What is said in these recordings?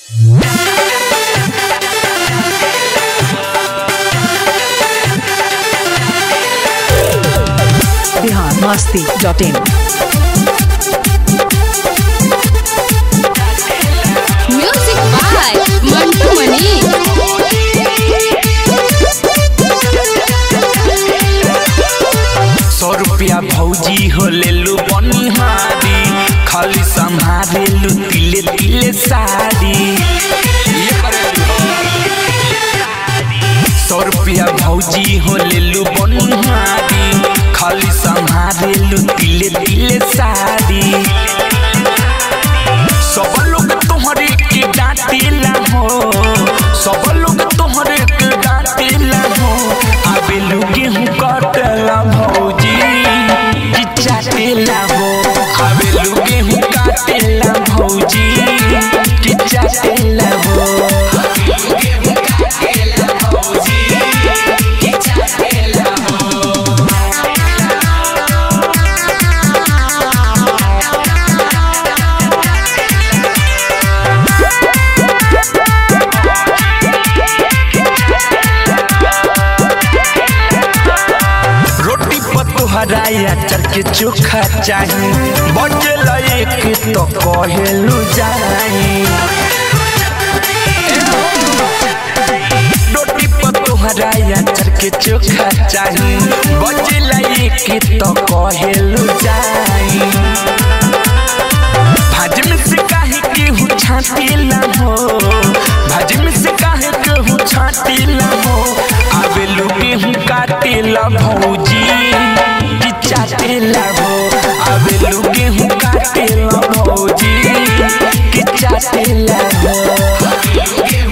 Bihar Masti dot in music by Mantu Mani सौ रुपया भौजी हो लेलु बनिहारी खाली संभारेलु तिले तिले साड़ी ये करेलु सौ रुपया भौजी हो लेलु बनिहारी खाली संभारेलु तिले तिले साड़ी सब लोग तोहरे के डांटेला हो सब लोग तोहरे के डांटेला हो आबे लोग गेहूं काटेला भौजी कि चाटेला हो आबे लोग गेहूं काटेला भौजी कि चाटेला हो रोटी पर तोहरा अचार के चोखा चाही बचल एक तो कहेलु जाई रोटी पर तोहरा अचार के चोखा चाही बचल एक तो कहेलु जाई भाजी में से काहे केहू छाटेला हो भाजी में से काहे केहू छाटेला हो आवे लोग गेहूं काटेला भौजी कि चाटेला हो आवे लोग गेहूं काटेला भौजी कि चाटेला हो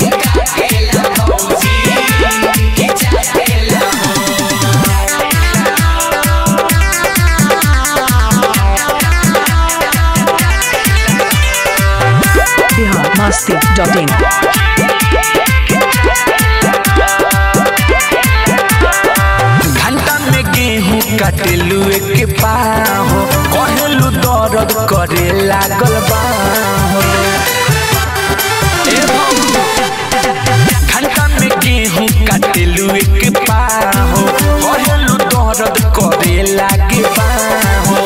बिहार मस्ती डॉट इन घंटा में गेहूं काटेलू एक पाहो कहेलू दर्द करे लागल बाहो ए बाबू, घंटा में गेहूं काटेलू एक पाहो कहेलू दर्द करे लागे बाहो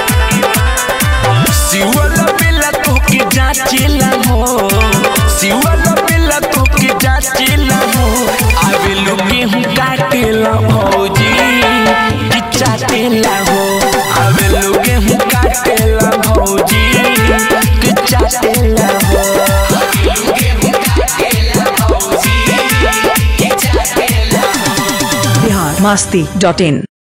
सिवल बेला तोके जाचेला हो सिवल बेला तोके जाचेला हो आवे लोग गेहूं काटेला भौजी कि चाटेला हो आवे लोग गेहूं काटेला भौजी कि चाटेला हो बिहार मस्ती डॉट इन